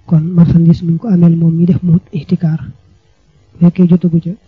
kon marchandise mi ko ameel moom mi def mu ixtikaar bu fekkee jotagu ca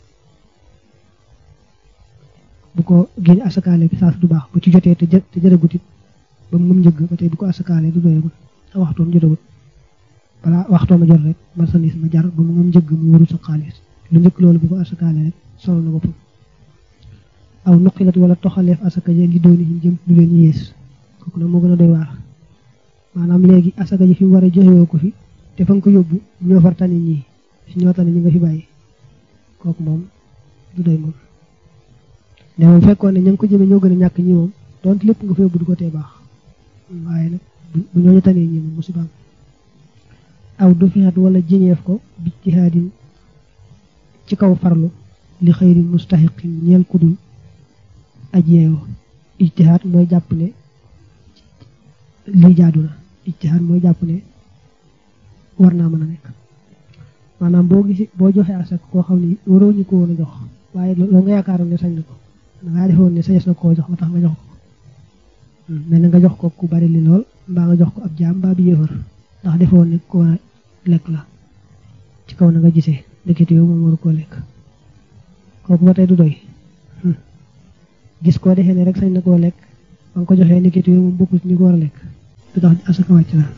bu ko génne asakaale bi saas du baax bu ci jotee te jë te jërëgut it ba mu mëm njëgg ba tey bu ko asakaale du doyagul waxtoom jotagut balaa waxtooma jot rek marchandise ma jar ba mu mëm njëgg mu waru sa xaalis lu njëkk loolu bu ko asakaale rek solo na boppam aw nuqilat wala toxaleef asaka ja li dooni jëm lu leen yées kooku nag moo gën a doy waar maanaam léegi asaka ji fi mu war a joxewoo ko fi te fa nga ko yóbbu ñoo far tani ñii ñoo tani ñi nga fi bàyyi kooku moom du doy moom ne moom fekkoon ne ña ngi ko jëmee ñoo gën a ñàkk ñi moom donte lépp nga fa yóbbu du ko tee baax waaye nag bu ñooñu tanee ñi moom musibaam aw du fi xat wala jiñeef ko bi jihaadin ci kaw farlu li xëyri mustaxiqin ñeel kudul aj yeewoo ijtihaad mooy jàpp ne lii jaadu na ijtihaad mooy jàpp ne war naa mën a nekk maanaam boo gisi boo joxee asak koo xam ne waroo ñu ko woon a jox waaye loo nga yaakaaroon ne sañ na ko dangaa defoon ne sañes na koo jox ba tax nga jox ko mel na nga jox ko ku bari li lool mbaa nga jox ko ab jaam mbaa bi yëfër ndax defoon ne ko war a lekk la ci kaw na nga gisee ndekete yow moom waru koo lekk kooku ba tey du doy gis koo defee ne rek sañ na koo lekk ba nga ko joxee ndekete yow moom bokkul ci ñi ko war a lekk du tax asaka wàcc la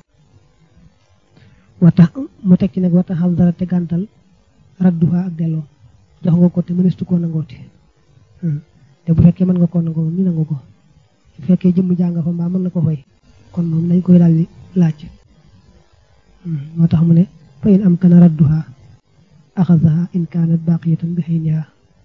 wata mu teg ci nag wata xam dara te gàntal radduha ak delloo jox nga ko te mënestu koo nangooti te bu fekkee mën nga koo nangoo moom ñu nangu ko bu fekkee jëmm jàng fa mbaa mën na ko fay kon moom nañ koy daal di laaj moo tax mu ne fa in am kana radduha axadaha in kaanat baqiyatan bi xayniha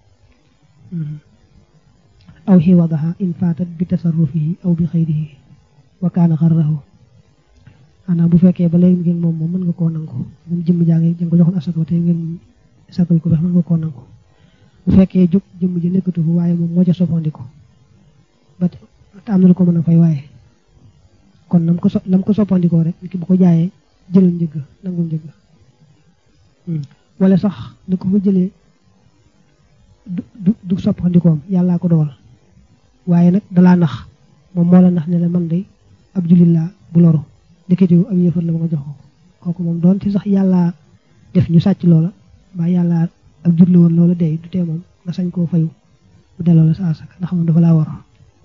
aw xiwadaha in faatat bi tasarrufihi aw bi xayrihi wa kaana xarrahu xanaa bu fekkee ba léegi ngeen moom moom mën nga koo nangu moom jëmm jàng jëm ko joxoon asaka te ngeen sakal ko fex mën nga koo nangu bu fekkee jóg jëmm ji nekkatu fu waaye moom moo ca soppandiku ba te am na lu ko mën a fay waaye kon nam ko so nam ko soppandikoo rek ki bu ko jaayee jëlal njëgg nangul njëgg wala sax da ko fa jëlee du du du soppandikoom yàllaa ko dogal waaye nag dalaa nax moom moo la nax ne la man de ab jullit laa bu loru ndekete ab yëfar la ba nga jox ko kooku moom doon ci sax yàllaa def ñu sàcc loola mbaa yàllaa ak jur la woon loola dey du tee moom nga sañ koo fayu bu delloo la sa asaka ndax moom dafa laa war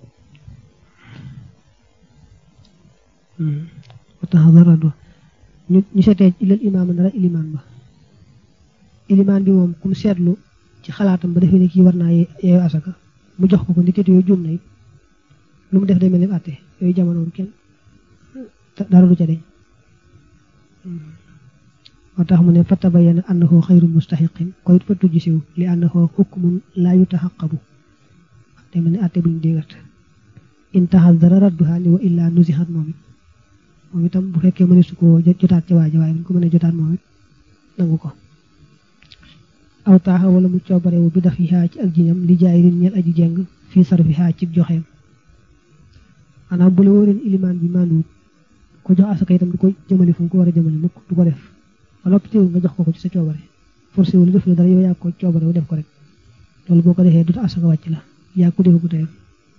wataxadarado ñu ñu seetee ilal imaam dara ilimaan ba ilimaan bi moom kum seetlu ci xalaatam ba defee ne kii war naa yeewu asaka mu jox ko ko ndikit yooyu juum na it lu mu def day mel ni àtte yooyu jamono kenn dara du ca deñ moo tax mu ne fa tabayyana annahu xayru mustaxiqin ko it fa tujj siw li annahu hukmun laa yutaxaqabu day mel ni àtte buñu déggat in taxadara radduha ni wa illaa nusixat moom it moom itam bu fekkee mëne su ko jotaat ca waaja waaye bu ñu ko mënee jotaat moom it nangu ko aw taaxa wala mu coobarewu bi daf yi ci ak jiñam li jaay rin ñeel aji jeng fii sarfi xaa ci joxeem maanaam bu la wóoreen ilimaan bi manduwut ko jox asaka itam du ko jëmale fu mu ko war a jëmale mukk du ko def ba noppi teewul nga jox ko ko ci sa coobare forcé wu la def la dara yow yaa ko coobare wu def ko rek loolu boo ko defee du asaka wàcc la yaa ko defu ko teyam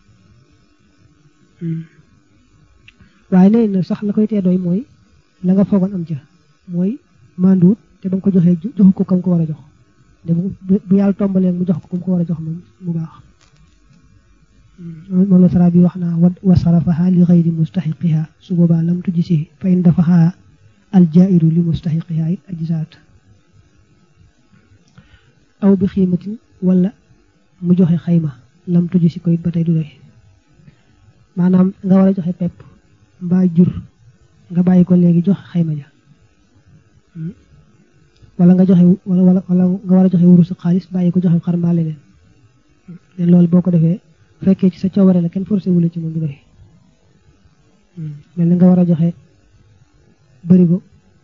waaye nee na sax la koy tee doy mooy la nga foogoon am ca mooy manduwut te ba nga ko joxee joxu ko kam ko war a jox de bu yàlla tombalee mu jox ko kam ko war a jox moom mu baax moom la sara bi wax naa wa sarafaha li xayri mustaxiqiha su boobaa lam tujj si fa in dafaha aljairu li mustaxiqiha it ajisaat aw bi xiimatin wala mu joxe xayma lam tujj si ko it ba tey du doy maanaam nga war a joxe pepp mbaa jur nga bàyyi ko léegi joxe xayma ja wala nga joxe wala wala wala nga war a joxe wurusu xaalis bàyyi ko joxe xar mbaa leneen ne loolu boo ko defee fekkee ci sa coobare la kenn forcé wula ci moom du doy mel ni nga war a joxe bërigo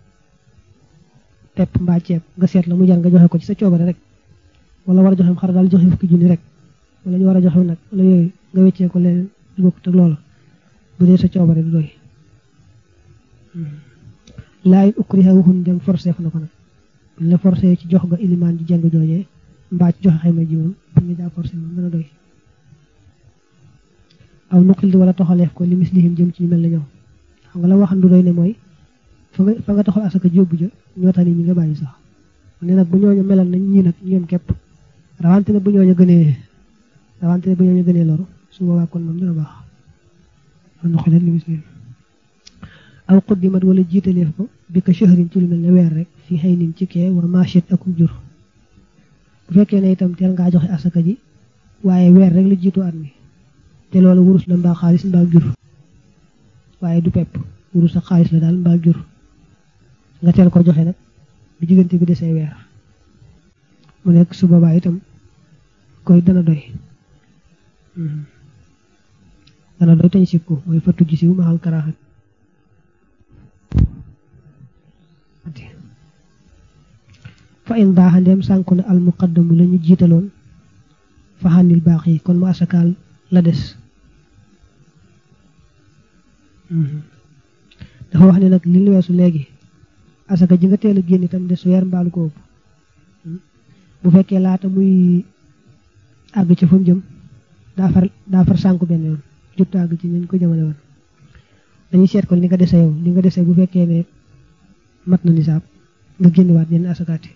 pepp mbaa ceeb nga seet la mu jar nga joxe ko ci sa coobare rek wala war a joxe xar daal joxe fukki junni rek wala ñu war a joxe nag wala yooyu nga weccee ko leneen du bokk te loolu bu dee sa coobare du doy laayin ukriha waxun dem forcé na ko nag buñ la forcé ci jox nga ilimaan ji jàng joojee mbaa ci joxe xayma ji moom bu ñu daa forcé moom dana doy aw nuqil di wala toxaleef ko li mislihim jëm ci ñu mel na ñoom xam nga la waxan du doy ne mooy fa nga fa nga taxal asaka ji yóbbu ja ñoo tax nit ñi nga bàyyi sax ne nag bu ñooñu melal nañ ñii nag ñoom képp rawante ne bu ñooñu gënee rawante ne bu ñooñu gënee loru su boobaa kon moom dina baax man na xoolal li muslim aw quddimat wala jiitaleef ko bi ko shahrin ci lu mel ne weer rek fi xëy nin ci kee wa machet akum jur bu fekkee ne itam teel ngaa joxe asaka ji waaye weer rek la jiitu at mi te loolu wurus la mbaa xaalis mbaa jur waaye du pepp wurus ak xaalis la daal mbaa jur nga teel ko joxe nag bi diggante bi desee weer mu nekk su boobaa itam koy dana doy dana doy tañ sib ko mooy fattu ji siw maxal karaaxat fa in baaxa ndeem sànku na al muqaddamu la ñu jiitaloon fa xànnil baax yi kon mu asakaal la des dafa wax ne nag li lu weesu léegi asaka ji nga teel a génn itam des weer mbaalu ko ëpp bu fekkee laata muy àgg ci fa mu jëm daa far daa far sànku benn yoon jot àgg ci ñu ko jëmale woon dañuy seet kon li nga dese yow li nga dese bu fekkee ne mat na nisaab nga génnewaat yenn asakaati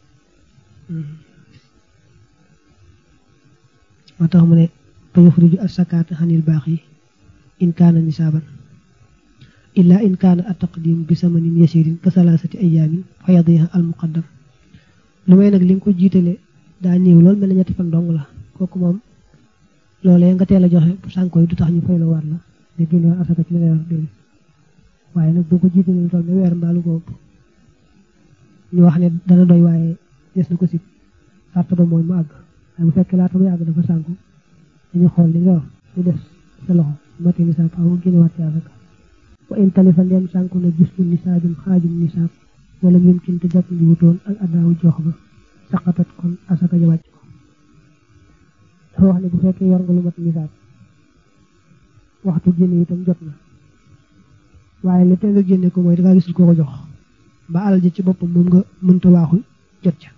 moo tax mu ne fa yuxriju asakaata xanil baax yi in kaana nisaaban illa in kaana ataqdim bi samanin yasirin ka salaasati ayaamin fa yadiha al muqaddam lu may nag li nga ko jiitale daa néew lool mel na ñetti fan dong la kooku moom loolee nga teel a joxe bu sànko yi du tax ñu fay la war la nga génne war asaka ci la ngay wax déedéet waaye nag boo ko jiitale lu toll ne weer mbaalu ko ëpp ñu wax ne dana doy waaye des na ko sib sàrt ba mooy mu àgg waaye bu fekkee laata muy àgg dafa sànku dañu xool li nga wax lu des sa loxo mati nisaab faaw nga génne waat ci asaka wa in talifa ndem sànku na gis lu nisaabin xaajum nisaab wala ñun kin te jàpp ndi wutoon ak addaawu jox ba saqatat kon asaka ja wàcc ko dafa wax ne bu fekkee yor nga lu mat nisaab waxtu génne itam jot na waaye li te nga génne ko mooy dangaa gisul koo ko jox ba alal ji ci boppam moom nga mënta waaxu jot ca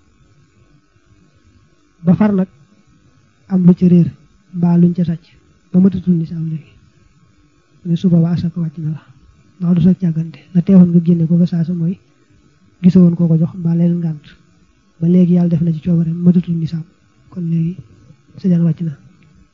ba far nag am lu ca réer mbaa luñ ca sàcc ba matatul nisaab léegi ne suba waa asaka wàcc na la ndax du sa càggante la teewoon nga génne ko ba saasa mooy gisoo woon koo ko jox mbaa leen ngànt ba léegi yàlla def na ci coobare matatul nisaab kon léegi sa jaan wàcc na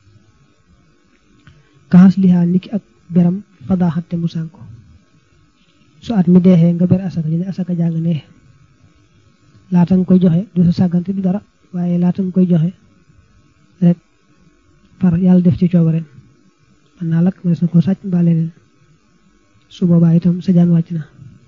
kaxas lihaa niki ak beram fadaaxatte mu sànko su at mi deexee nga ber asaka ñu ne asaka jàng ne laata nga koy joxe du sa sàggante du dara waaye laata nga koy joxe rek far yàlla def ci coobare man naa lakk mënees na koo sàcc mbaa leneen su boobaa itam sa jaan wàcc na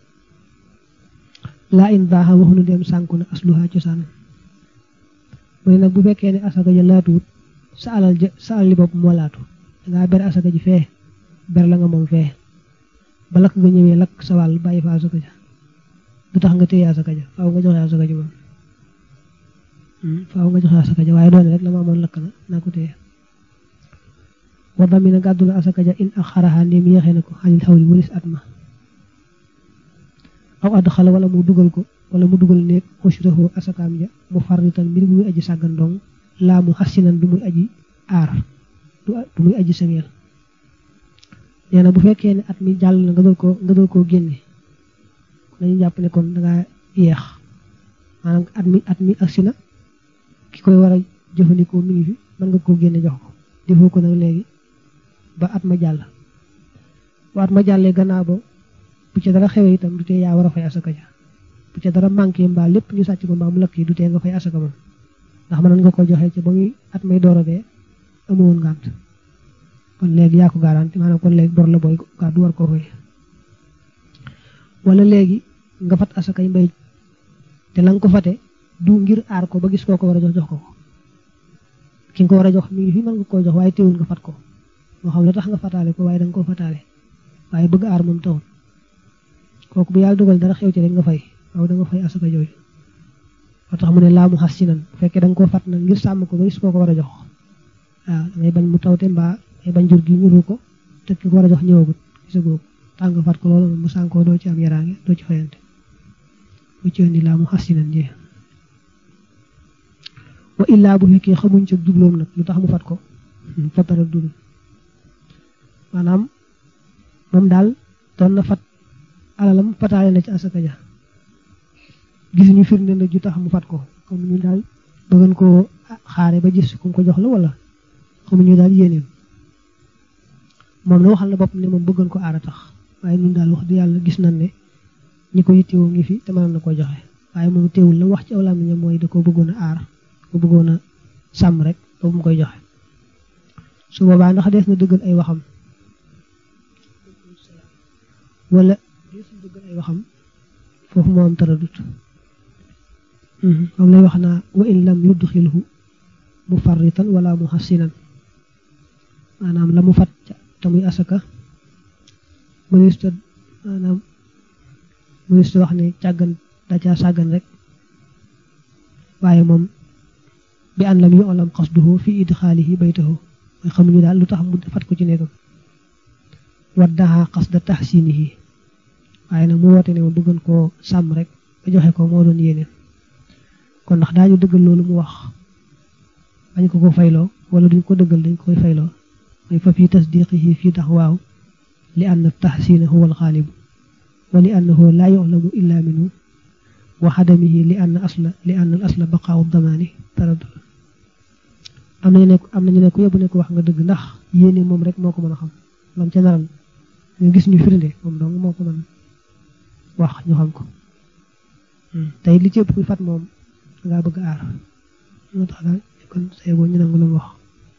laa in baaxa waxunu dem sànku na asluha cosaan mu ne nag bu fekkee ne asaka ja laatuwut sa alal ja sa alal li bopp moo laatu dangaa ber asaka ji fee ber la nga moom fee ba lakk nga ñëwee lakk sa wàll bàyyi fa asaka ja du tax nga téye asaka ja faaw nga joxe asaka ja moom faaw nga joxe asaka ja waaye doone rek la ma amoon lakk na naa ko téye wa damina gàddu na asaka ja in ak xaraxaa ndéem yéexee na ko xanil xawli walis at ma aw add xala wala mu dugal ko wala mu dugal néeg xusrahu asakaam ja mu farritan mbir bu muy aji sàggan dong laa mu xassinan du muy aji aar du muy aji sengeel nee na bu fekkee ne at mi jàll na nga doon ko nga doon koo génne dañu jàpp ne kon dangaa yeex maanaam at mi at mi agsi na ki koy war a jëfandikoo mi ngi fi mën nga koo génne jox ko defoo ko nag léegi ba at ma jàll ba at ma jàllee gannaaw ba bu ca dara xewee itam du tee yaa war a fay asaka ja bu ca dara manqué mbaa lépp ñu sàcc ko mbaa mu lakk yi du tee nga fay asaka moom ndax mënoon nga ko joxe ca ba muy at may door a dee amoon ngànt kon léegi yaa ko garanti maanaam kon léegi bor la booy gaa du war koo fay wala léegi nga fat asakay mbay te la nga ko fate du ngir aar ko ba gis koo ko war a jox jox ko ki nga ko war a jox mi ngi fi mën nga koo jox waaye teewul nga fat ko moo xam la tax nga fataale ko waaye da nga koo fataale waaye bëgg aar moom taxul kooku bu yàlla dogal dara xew ci rek nga fay waaw da nga fay asaka jooju moo tax mu ne laa mu xas ci nan bu fekkee da nga koo fat nag ngir sàmm ko ba gis koo ko war a jox waaw dangay bañ mu tawte mbaa ngay bañ jur gi ñuru ko te ki ko war a jox ñëwagut gisagoo ko tax nga fat ko loolu mu sànkoo doo ci am yaraange doo ci fayante bu ci indi laa mu xas ci nan jee wa illaa bu fekkee xamuñ ca jubloom nag lu tax mu fat ko fatara dudul maanaam moom daal doon na fat alalam fataale na ci asaka ja gisuñu firnde na ju tax mu fat ko comme ñu daal bëggan koo xaare ba gis ku ko jox la wala xamuñu daal yéeneem moom la waxal na bopp ne moom bëggan ko aara tax waaye ñun daal wax di yàlla gis nañ ne ñi ko yittewoo ngi fi te mën na ko joxe waaye moom teewul la wax ci aw làmmiñam mooy da ko bëggoon a aar ko bëggoon a sàmm rek boobu mu koy joxe su boobaa ndax dees na dëggal ay waxam wala dees na dëggal ay waxam foofu moo am taradut moom lay wax naa wa in lam yudxilhu mufarritan wala muhassinan maanaam la mu fat ca tamuy asaka mënista maanaam mënista wax ne càggan da caa sàggan rek waaye moom bi an lam yu'lam qasduhu fi idxaalihi baytahu mooy xamuñu daal lu tax mu fat ko ci néegam waddaha qasda tahsinihi waaye nag mu woote ne ma bëggoon koo sàmm rek ba joxe ko moo doon yéeneen kon ndax daañu dëggal loolu mu wax bañ ko ko fayloo wala duñ ko dëggal dañ koy fayloo mooy fa fi tasdiqihi fii tax waaw li anna tahsina huwa alxaalibu wa li annahu laa yu'lamu illa minhu wa xadamihi li anna asla li anna al asla baqaawu damaani taradul am nañu ne am nañu ne ko yóbbu ne ko wax nga dëgg ndax yéene moom rek moo ko mën a xam lam ca naral ñu gis ñu firnde moom dong moo ko mën wax ñu xam ko tey li ci ëpp kuy fat moom dangaa bëgg aar moo tax daal kon say boo ñu nangu lu mu wax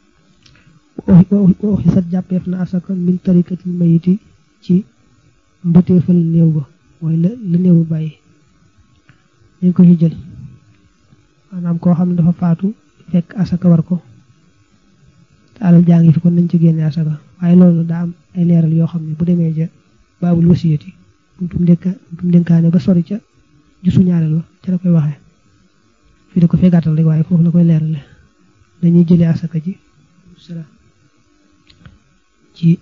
waxi sat jàppeef na asaka min tarikatil mayiti ci mbëteefal néew ba mooy la la néew ba bàyyi dañ ko ci jël maanaam koo xam ne dafa faatu fekk asaka war ko te alal jaa ngi fi kon nañ ci génne asaka waaye loolu daa am ay leeral yoo xam ne bu demee ja baabul wasiyati buntum dénka buntum dénkaane ba sori ca jusu ñaareel ba ca la koy waxee fii da ko fee gàttal rek waaye foofu la koy leerale dañuy jëlee asaka ji ci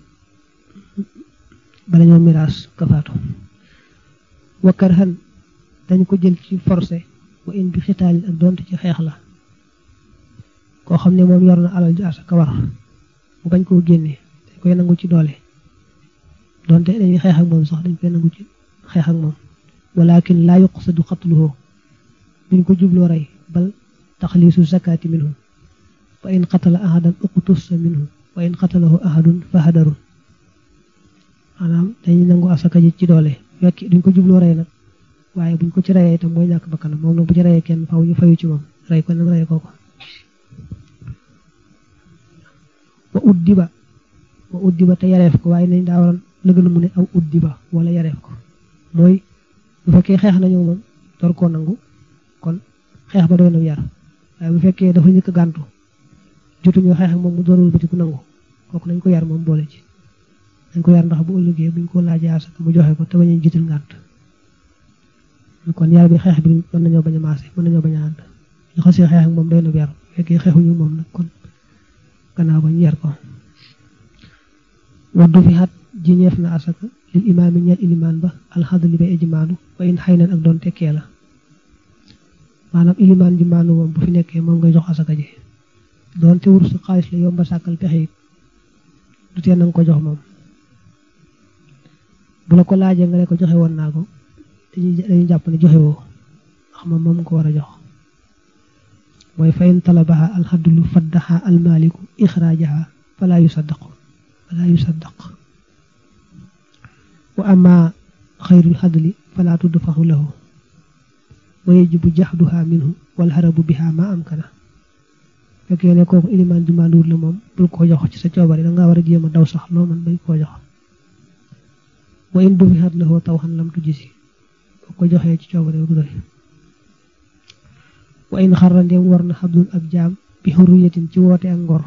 bala ñoo miraas ka faatu wakkar xan dañ ko jël ci forcé wa in bi xitaalin ak donte ci xeex la koo xam ne moom yor na alal ji asaka war mu bañ koo génne dañ koy nangu ci doole donte dañuy xeex ak moom sax dañ koy nangu ci xeex ak moom walakin laa yuqsadu qatluhu duñ ko jubloo rey bal taxliisu zakaati minhu fa in qatala ahadan uqtussa minhu wa in qatalahu ahadun fa hadarun maanaam dañuy nangu asaka ji ci doole fekk duñ ko jubloo rey nag waaye buñ ko ci reyee itam mooy ñàkk bakkanam moom nag bu ci reyee kenn faw ñu fayu ci moom rey ko nag rey ko ko wa uddiba wa uddiba te yareef ko waaye nañ daa waroon la gën a mu ne aw uddiba wala yareef ko mooy bu fekkee xeex nañu moom door koo nangu kon xeex ba doy na yar waaye bu fekkee dafa njëkk gàntu jotuñu xeex ak moom mu doonul bëti ku nangu kooku nañ ko yar moom boole ci dañ ko yar ndax bu ëllëgee buñ ko laajee asaka mu joxe ko te bañ a jiital ngànt kon yar bi xeex bi mën nañoo bañ a maase mën nañoo bañ a ànd ñu xasee xeex ak moom doy na yar bu fekkee xeexuñu moom nag kon gannaaw ba ñu yar ko waddu fi xat ji ñeef na asaka lil imaam yi ñeel ilimaan ba alxadli bay ijmaanu wa in xëy ak doon tekkee la maanaam ilimaan ji maanu moom bu fi nekkee moom ngay jox asaka ji doon te wursu xaalis la yomba sàkkal pexe it du tee nanga ko jox moom bu la ko laajee nga ne ko joxe woon naa ko dañuy dañuy jàpp ne joxe woo ndax moom moom ko war a jox mooy fayin talabaha alxadlu faddaha almaliku ixraajaha fala yusaddaq fala yusaddaq wa ama xayrul xadli fala tudfaxu lahu wa yajibu jaxduha minhu wal harabu biha ma amkana fekkee ne kooku ilimaan ji manduur la moom bul ko jox ci sa coobare da ngaa war a jéem a daw sax loo man bañ koo jox wa in dufihat lahu tawxan lam tujisi boo ko joxee ci coobare du doy wa in xarra ndeem war na xabdun ab jaam bi xurriyatin ci woote ak ngor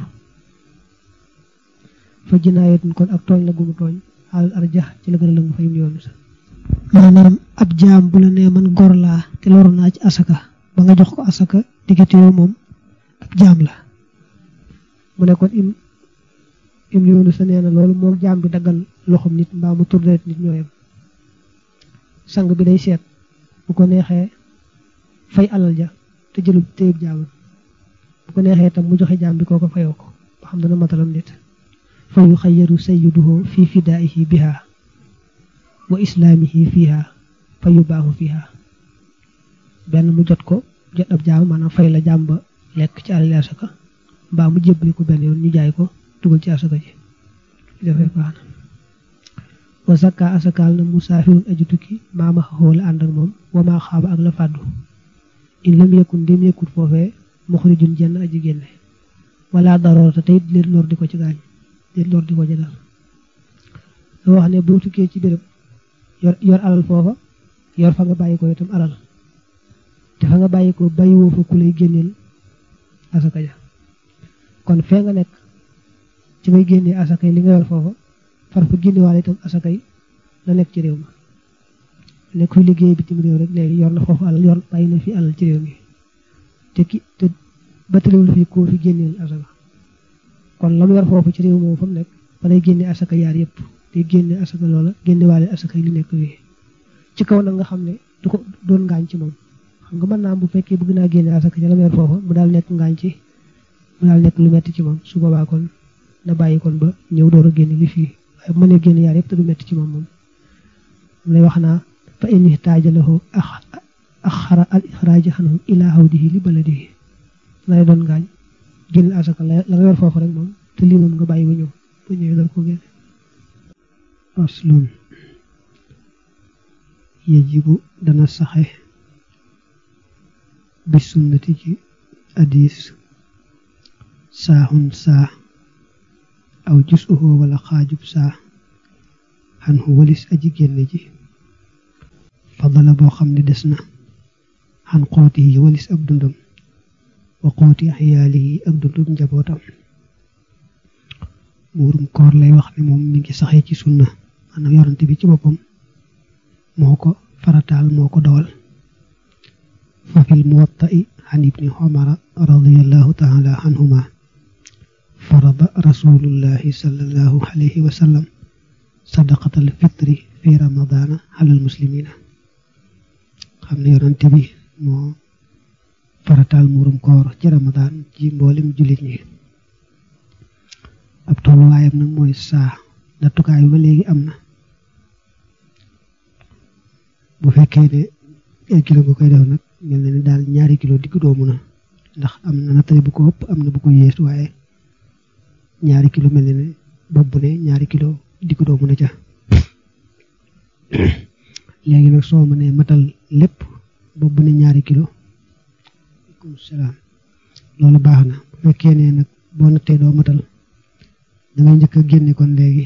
fa jinaayatin kon ak tooñ la gumu tooñ xaalal arjax ci la gën a lëngu fayum yoonu sa maanaam ab jaam bu la nee man gor laa te loru naa ci asaka ba nga jox ko asaka diggante yow moom ab jaam la mu ne kon im im yoonu sa nee na loolu moom jaam bi daggal loxom nit mbaa mu tur deret nit ñooyam sang bi day seet bu ko neexee fay alal ja te jëlub téyub jaamam bu ko neexee itam mu joxe jaam bi kooko fayoo ko ba xam dana matalam nit fa yu xayyaru sayyiduhu fi fidaa'ihi biha wa islaamihi fiha fa yubaahu fiha benn mu jot ko jot ab jaam maanaam fay la jaam ba lekk ci alali asaka mbaa mu jébbali ko benn yoon ñu jaay ko dugal ci asaka ji defee baax na wa zakka asakaal na musaafirun aju tukki maama xaxoo la ànd ak moom wamaa xaaba ak la fàddu in lam yëkkun ndem yëkkut foofee muxrijun jenn aji génne wala daroorata tey leen lor di ko ci gaañ leen lor di ko ci dal da wax ne boo tukkee ci béréb yor yor alal foofa yor fa nga bàyyi ko itam alal te fa nga bàyyi ko bàyyiwoo fa ku lay génneel asaka ja kon fee nga nekk ci ngay génnee asaka yi li nga yor foofa far fa génnewaale itam asaka yi la nekk ci réew ma nekk kuy liggéey bitim réew rek léegi yor na foofu alal yor bàyyi na fi alal ci réew mi te ki te battalewul fii koo fi génneel asaka kon la mu yor foofu ci réew moom fa mu nekk fa lay génne asaka yaar yëpp te génne asaka loola génne waale asaka yi li nekk wii ci kaw nag nga xam ne du ko doon ngaañ ci moom xam nga mën naa bu fekkee bëgg naa génne asaka ci la mu yor foofa mu daal nekk ngaañ ci mu daal nekk lu metti ci moom su boobaa kon na bàyyi kon ba ñëw door a génne li fii waaye bu mënee génne yaar yëpp te du metti ci moom moom mu lay wax naa fa in ihtaaja lahu axara al ixraaji xanhu ila hawdihi li baladihi la lay doon ngaañ génne asaka la nga yor foofu rek moom te lii moom nga bàyyi ba ñëw bu ñëwee dal ko génne aslun yajibu dana saxe bi sunnati ci hadis saaxun saa aw jus uhu wala xaajub saa xan xu walis aji génne ji fadala boo xam ne des na xan xooti yi walis ab dundam wa xooti xiyaali yi ak dundum njabootam muurum koor lay wax ne moom mi ngi saxee ci sunna maanaam yorante bi ci boppam moo ko farataal moo ko dawal fa fil muwatta'i an ibni umara radiyallahu taala anhuma farada rasulullahi sallallahu alayhi wa sallam sadaqatal fitri fi ramadana alal muslimina xam ne yorante bi moo farataal muurum koor ci ramadan ci mboolem jullit ñi ab tolluwaayam nag mooy saa nattukaay ba léegi am na bu fekkee ne ay kilo nga koy def nag mel na ni daal ñaari kilo digg doomu na ndax am na nattale bu ko ëpp am na bu ko yées waaye ñaari kilo mel na ne bopp bu ne ñaari kilo digg doomu na ca léegi nag soo mënee matal lépp bopp bu ne ñaari kilo aleykum salaam loolu baax na bu fekkee ne nag boo nattee doo matal dangay njëkk a génne kon léegi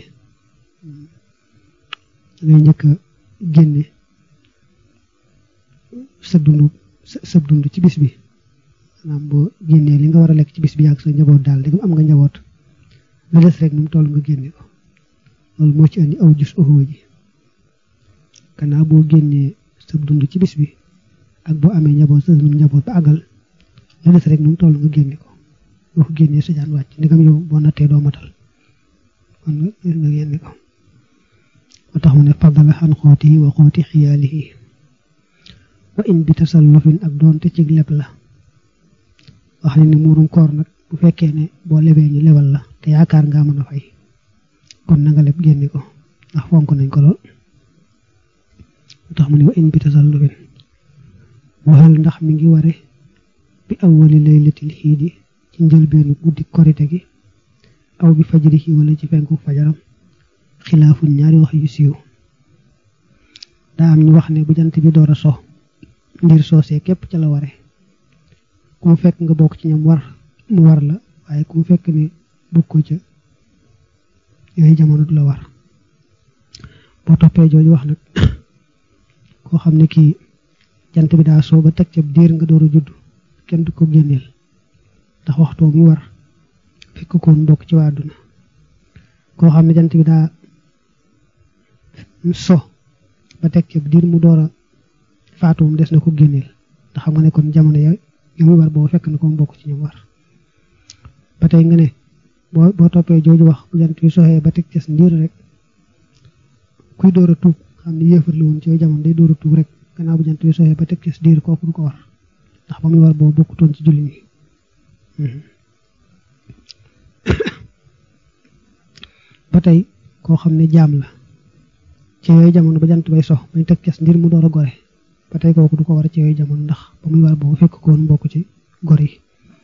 dangay njëkk a génne sa dund sa dund ci bis bi maanaam boo génnee li nga war a lekk ci bis bi ak sa njaboot daal di am nga njaboot la des rek moom toll nga génne ko loolu moo ci andi aw jus oxoo ji gannaaw boo génnee sa dund ci bis bi ak boo amee njaboot sa dund njaboot ba àggal la des rek moom toll nga génne ko boo ko génnee sa jaan wàcc ndegam yow boo nattee doo matal kon nga génne ko moo tax mu ne fadala xan xooti wa xooti xiyaalihi wa in bi tasallufin ak doonte ci leb la wax ne ni muurum koor nag bu fekkee ne boo lebee ñu lebal la te yaakaar ngaa mën a fay kon na nga leb génne ko ndax fonk nañ ko lool moo tax mu ne wa in bi tasallufin waxal ndax mi ngi ware bi awwali laylatil xiidi ci njëlbeenu guddi korite gi aw bi fajrihi wala ci fenku fajaram xilaafun ñaari wax yu siiw daa am ñu wax ne bu jant bi door a so ndir soosee képp ca la ware ku mu fekk nga bokk ci ñoom war mu war la waaye ku mu fekk ne bokkoo ca yooyu jamono du la war boo toppee jooju wax nag koo xam ne kii jant bi daa soo ba teg ca diir nga door a judd kenn du ko génneel ndax waxtoo mi war fekk koon bokk ci waa àdduna koo xam ne jant bi daa so ba teg ca diir mu door a faatuwum des na ko génneel ndax xam nga ne kon jamono ya yow mi war boo fekk na ko mu bokk ci ñoom war ba tey nga ne boo boo toppee jooju wax bu jant bi soxee ba teg ca ndiir rek kuy door a tuub xam ne yéefar la woon ci yooyu jamono day door a tuub rek gannaaw bu jant bi soxee ba teg ca ndiir kooku du ko war ndax ba muy war boo bokkutoon ci julli ñi ba tey koo xam ne jaam la ci yooyu jamono ba jant bay sox bañ teg cas ndir mu door a gore ba tey kooku du ko war ci yooyu jamono ndax ba muy war boobu fekk ko woon bokk ci gor yi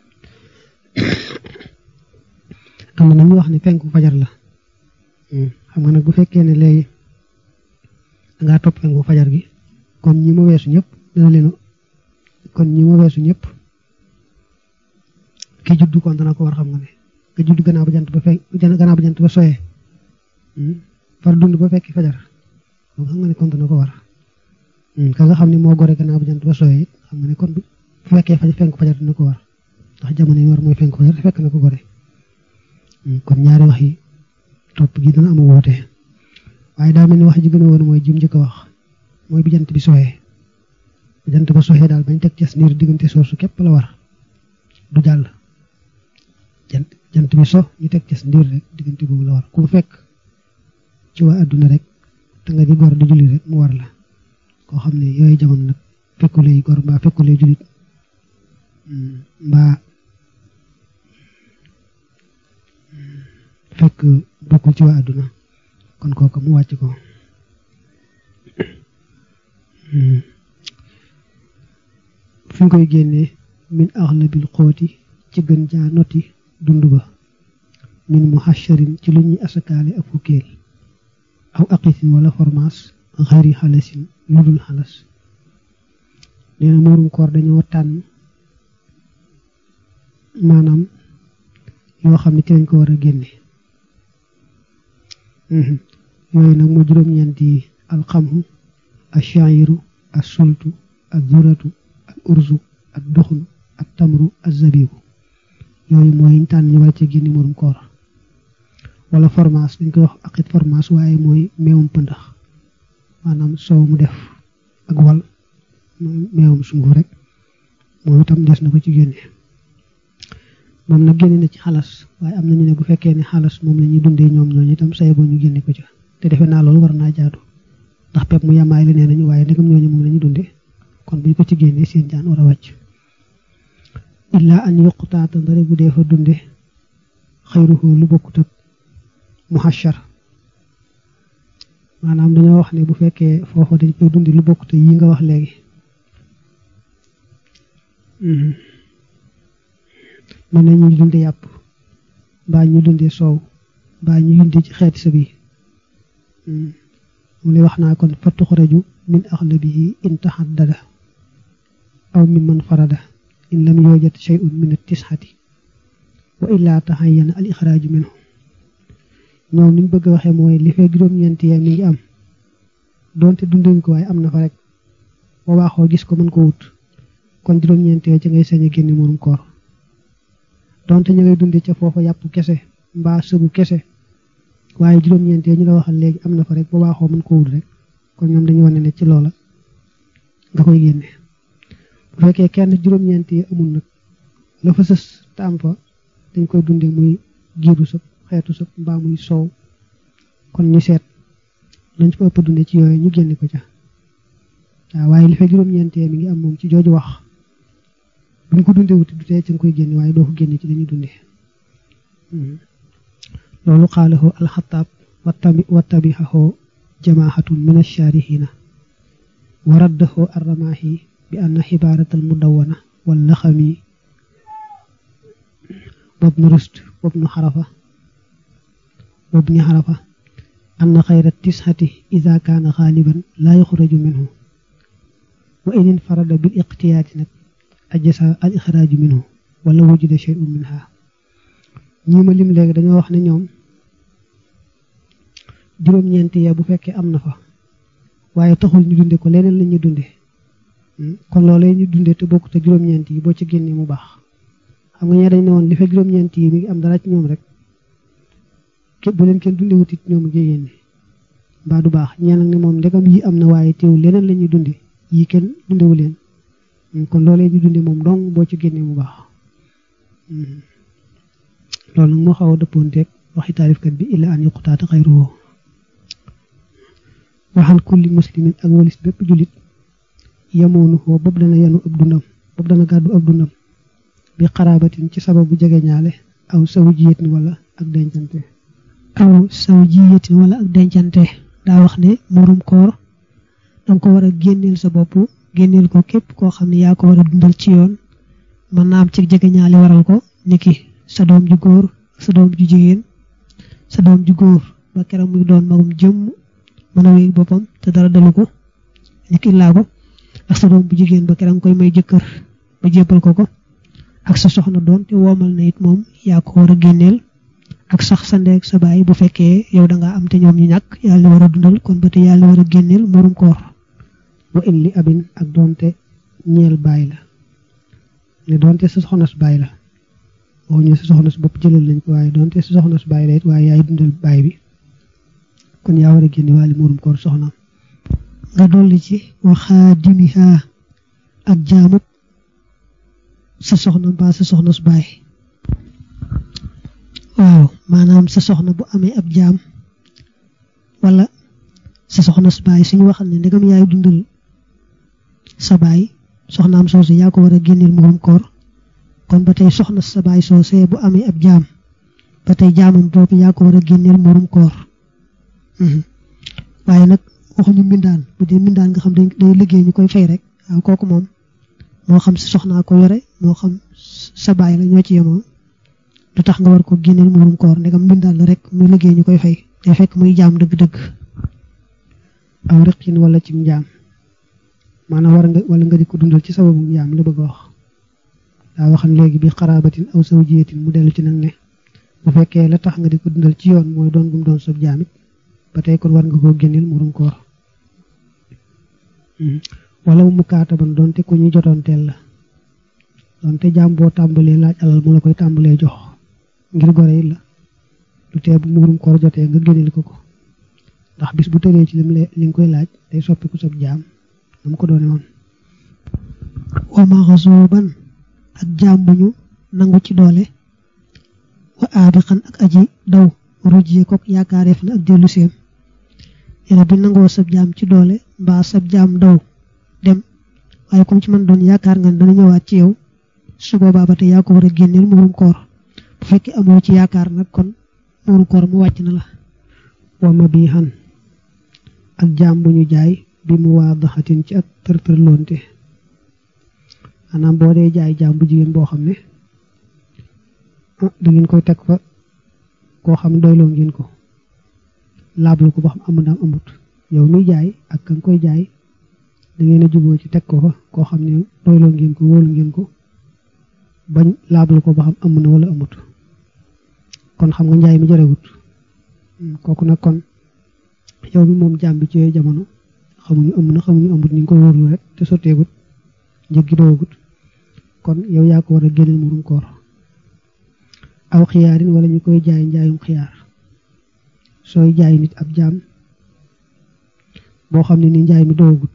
am na ñu wax ne penku fajar la xam nga nag bu fekkee ne léegi dangaa topp penku fajar gi kon ñi ma weesu ñëpp dana leen kon ñi ma weesu ñëpp ki juddu kon dana ko war xam nga ne nga juddu gannaaw ba jant ba fekk gannaaw ba jant ba soyee far dund ba fekki fajar donc xam nga ne kon dana ko war ka nga xam ne moo gore gannaaw ba jant ba soyee it xam nga ne kon bu fekkee fajar fenk fajar dina ko war ndax jamono yi war mooy fenk fajar fekk na ko gore kon ñaari wax yi topp gi dana am woote waaye daa mel ni wax ji gën a woon mooy jim njëkk a wax mooy bi jant bi soxee bi jant ba soxee daal bañ teg ces niir diggante soosu képp la war du jàll jant jant bi so ñu teg ces ndiir rek diggante boobu la war ku fekk ci waa adduna rek te nga di gor di jullit rek mu war la koo xam ne yooyu jamono nag fekkulay gor mbaa fekkulay jullit mbaa fekk bokkul ci waa adduna kon kooku mu wàcc ko fi nga koy génnee min axlabil xooti ci gën jaa noti dund ba min muhasharin ci lu ñuy asakaale ak fukkeel aw aqisin wala formaas xayri xalasin lu dul xalas nee na muurum koor dañoo tànn maanaam yoo xam ne ci lañ ko war a génne yooyu nag moo juróom-ñeenti alxamhu ashairu assultu azuratu al urzu ak duxun ak tamru ak zabibu yooyu mooy ñu tànn ñu war ci génne murum koor wala formaas dañ koy wax akit formaas waaye mooy meewum pëndax maanaam soow mu def ak wal meewum sunguf rek moom itam des na ko ci génne moom nag génne na ci xalas waaye am na ñu ne bu fekkee ne xalas moom la ñuy dundee ñoom ñooñu itam say boo ñu génne ko ca te defe naa loolu war naa jaadu ndax pepp mu yamaay la nee nañu waaye ndegam ñooñu moom la ñu dundee kon buñ ko ci génnee seen jaan war a wàcc illaa an yuqtaata ndare bu dee fa dunde xayruhu lu bokkut ak muhashar maanaam dañoo wax ne bu fekkee foofa dañ koy dundi lu bokkut yi nga wax léegi mën na ñuy dunde yàpp mbaa ñu dunde soow mbaa ñu dunde ci xeeti sa bi mu ne wax naa kon fa tuxraju min axlabihi in taxaddada aw min man farada in lam yoojat shay'un min at-tisxati wa illaa taxayyana al ixraaju minhu ñoom niñ bëgg a waxee mooy li fee juróom-ñeenti yee mi ngi am doonte dunduñ ko waaye am na fa rek boo waaxoo gis ko mën ko wut kon juróom-ñeenti yee ci ngay sañ a génne murum koor donte ñu ngay dunde ca foofa yàpp kese mbaa sëbu kese waaye juróom-ñeenti yee ñu la waxal léegi am na fa rek boo waaxoo mën ko wut rek kon ñoom dañu wane ne ci loola nga koy génne bu fekkee kenn juróom-ñeenti yi amul nag la fa sës te am fa dañ koy dunde muy giiru sëb xeetu sëb mbaa muy soow kon ñu seet lañ fa ëpp dunde ci yooyu ñu génne ko ca waaw waaye li fa juróom-ñeentee mi ngi am moom ci jooju wax buñ ko dunde wuti du tee ci nga koy génne waaye doo ko génne ci dañuy dunde loolu xaalahu alxataab wattabi wattabixahu jamaahatun min alshaarihina wa raddahu arramaahi bi anna xibaaratal mudawwana wal laxami wabnu rust wabnu xarafa wabni xarafa anna xayra tishati ida kaana xaaliban laa yuxraju minhu wa in infarada bil iqtiyaati nag ajasa al ixraaju minhu wala wujida shay'un minha ñii ma lim léegi dañoo wax ne ñoom juróom-ñeenti ya bu fekkee am na fa waaye taxul ñu dunde ko leneen la ñuy dunde kon loolee ñu dunde te bokk te juróom-ñeent yi boo ci génnee mu baax xam nga ñee dañ ne woon li fekk juróom-ñeent yi mi ngi am dara ci ñoom rek képp bu leen kenn dunde wutit ñoom ngi génne mbaa du baax ñee nag ne moom ndegam yi am na waaye teew leneen la ñuy dunde yi kenn dundewu leen kon loolee ñu dunde moom dong boo ci génnee mu baax loolu nag moo xaw a dëppoonteeg waxi taarifkat bi illa an yuqtaata xayruhu waxan kulli muslimin ak walis bépp julit yamoonu foo boobu dana yanu ab dundam boobu dana gàddu ab dundam bi xaraabatin ci sababu jege ñaale aw sawu jiyetin wala ak dencante aw sawu jiyetin wala ak dencante daa wax ne murum koor danga ko war a génneel sa bopp génneel ko képp koo xam ne yaa ko war a dundal ci yoon mën naa am ci jege ñaali waral ko niki sa doom ju góor sa doom ju jigéen sa doom ju góor ba keroog muy doon magum jëmm mën a wéy boppam te dara dalu ko niki laa ko ak sa doom bu jigéen ba keroog koy may jëkkër ba jébbal ko ko ak sa soxna doon te woomal na it moom yaa ko war a génneel ak sax sa ndeeg sa baay bu fekkee yow da ngaa am te ñoom ñu ñàkk yàlla war a dundal kon ba te yàlla war a génneel murum koor wa illi abin ak doonte ñeel baay la ne doonte sa soxna su baay la waxuñu sa soxna su bopp jëlal lañ ko waaye doonte sa soxna su baay la it waaye yaay dundal baay bi kon yaa war a génne waali murum koor soxnaam nga dolli ci waxaa dimiha ak jaamut sa soxna mbaa sa soxna su baay waaw maanaam sa soxna bu amee ab jaam wala sa soxna su baay suñu waxal ne ndegam yaay dundal sa baay soxnaam soosu yaa ko war a génneel murum koor kon ba tey soxna sa baay soosee bu amee ab jaam ba tey jaamam boobu yaa ko war a génneel murum koor waaye nag waxuñu mbindaan bu dee mbindaan nga xam day liggéey ñu koy fay rek waaw kooku moom moo xam sa soxnaa ko yore moo xam sa baay la ñoo ci yemoo du tax nga war ko génneel murum koor ndegam mbindaan la rek muy liggéey ñu koy fay day fekk muy jaam dëgg-dëgg aw riqin wala ci njaam maanaam war nga wala nga di ko dundal ci sababu njaam la bëgg a wax daa waxan léegi bi xaraabatin aw zawjiyatin mu dellu ci nag ne bu fekkee la tax nga di ko dundal ci yoon mooy doon gum doon sab jaamit ba tey kon war nga koo génneel murum koor wala mu kaataban doonte ku ñuy jotoonteel la doonte jaam boo tàmbalee laaj alal mu la koy tàmbalee jox ngir gore yi la du tee bu murum koor jotee nga génneel ko ko ndax bis bu tëree ci lim li nga koy laaj day soppiku sab jaam na mu ko doone woon wa maxasuuban ak jaam bu ñu nangu ci doole wa aabiqan ak aji daw rujjee kook yaakaareef na ak dellu seem yene bi nangoo sab jaam ci doole mbaa sab jaam daw dem waaye comme ci man doon yaakaar nga dana ñëwaat ci yow su boobaa ba tey yaa ko war a génneel murum koor bu fekkee amoo ci yaakaar nag kon murum koor mu wàcc na la wa ma bii xan ak jaam bu ñu jaay bi mu waa daxatin ci ak tërtër loonte maanaam boo dee jaay jaam bu jigéen boo xam ne da ngeen koy teg fa koo xam ne doyloo ngeen ko laablu ko ba xam amul daam amut yow muy jaay ak ka nga koy jaay da ngeen a juboo ci teg ko fa koo xam ne doyloo ngeen ko wóolu ngeen ko bañ laablu ko ba xam am na wala amut kon xam nga njaay mi jërewut kooku nag kon yow mi moom jaam bi ci yooyu jamono xamuñu am na xamuñu amut ni nga koy wóorlu rek te sotteegut njëg gi doogut kon yow yaa ko war a génneel murum koor aw xiyaarin wala ñu koy jaay njaayum xiyaar sooy jaay nit ab jaam boo xam ne ni njaay mi doogut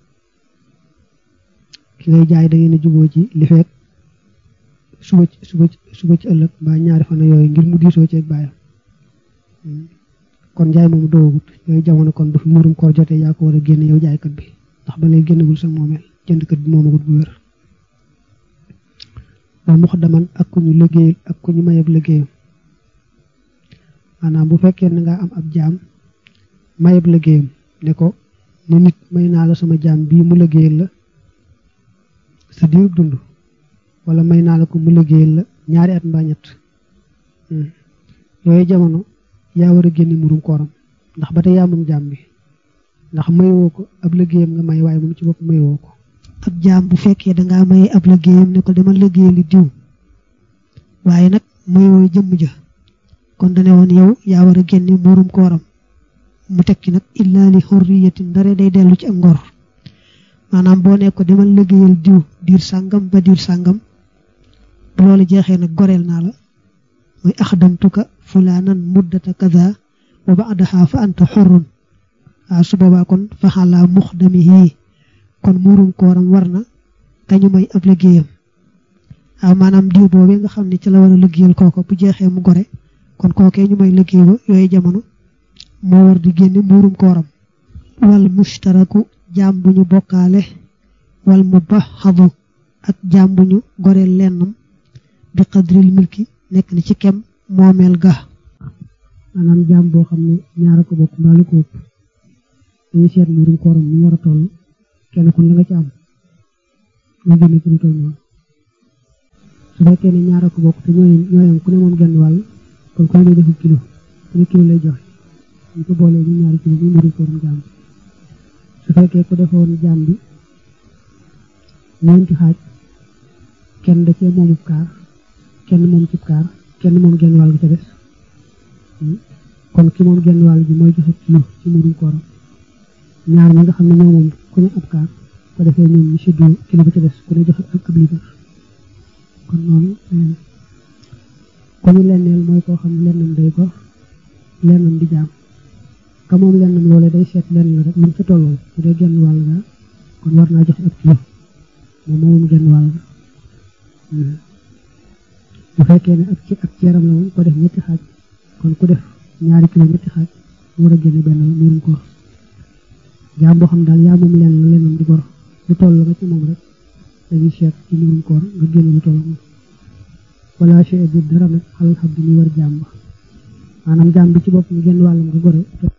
ki ngay jaay da ngeen a juboo ci li fekk suba suba suba ci ëllëg mbaa ñaari fan yooyu ngir mu diisoo ci ak bàyyam kon njaay moomu doogut yooyu jamono kon bu fi murum koor jotee yaa ko war a génne yow jaaykat bi ndax ba lay génnagul sa moomeel jëndkat bi moomagut bu wér wa muxdaman ak ku ñu liggéeyal ak ku ñu mayab liggéeyam maanaam bu fekkee ne nga am ab jaam mayab liggéeyam ne ko ne nit may naa la sama jaam bii mu liggéeyal la sa diirub dund wala may naa la ko mu liggéeyal la ñaari at mbaa ñett yooyu jamono yaa war a génne murum kooram ndax ba tey yaa moom jaam bi ndax mayoo ko ab liggéeyam nga may waaye moom ci bopp mayoo ko ab jaam bu fekkee dangaa maye ab liggéeyam ne ko demal liggéeyali diw waaye nag mayoo jëmm ja kon dane woon yow yaa war a génne murum kooram mu tekki nag illaa li xurriyatin ndare day dellu ci ak ngor maanaam boo ne ko demal liggéeyal diw diir sàngam ba diir sàngam bu loolu jeexee nag goreel naa la muy axdamtuka fulaanan muddata kaza wa ba'daha fa anta xurrun waaw su boobaa kon faxalaa muxdamihi kon muurum kooram war na kañu may ab liggéeyam waaw maanaam diw boobee nga xam ne ci la war a liggéeyal kooko bu jeexee mu gore kon kookee ñu may liggéey ba yooyu jamono moo war di génne muurum kooram wal mushtaraku jaam bu ñu bokkaale wal mubaxadu ak jaam bu ñu goreel lennam bi qadril milki nekk na ci kem moomeel ga maanaam jaam boo xam ne ñaara ko bokk mbaalu ko ëpp dañuy seet murum kooram mu war a toll kenn kun la nga ci am nga génne ci lu toll noonu su fekkee ne ñaara ko bokk te ñooy ñooyam ku ne moom genn wàll kon ku ne day defu kilo ku ne kilo lay joxe ñu ko boolee ñu ñaari kilo ñu murum kooram jaam su fekkee ku defoon jaam bi ñeenti xaaj kenn da cee moomub kaar kenn moom cib kaar kenn moom genn wàll gi ca des kon ki moom genn wàll gi mooy joxe kilo ci murum kooram ñaar ñi nga xam ne ñoo moom ku ne ab kaar ko defee ñoom ñu séddoo kilo ba ca des ku ne joxe ab liibar kon noonu ko ñu lenneel mooy koo xam ne lennam day gor lennam di jaam ka moom lennam loolee day seet lenn la rek man ca tolloo bu dee genn wàll ga kon war naa joxe ab kilo moom moom genn wàll ga bu fekkee ne ak ci ak ceeram la moom ko def ñetti xaaj kon ku def ñaari kilo ñetti xaaj war a génne benn murum koor jaam boo xam daal yaa moom lenn la lennam di gor lu toll la nga ci moom rek dañuy seet ci murum koor nga génne lu toll moom wala chey bi dara nag xalal xam bi ñuy war jaam ba maanaam jaam bi ci bopp mu genn wàllam nga gore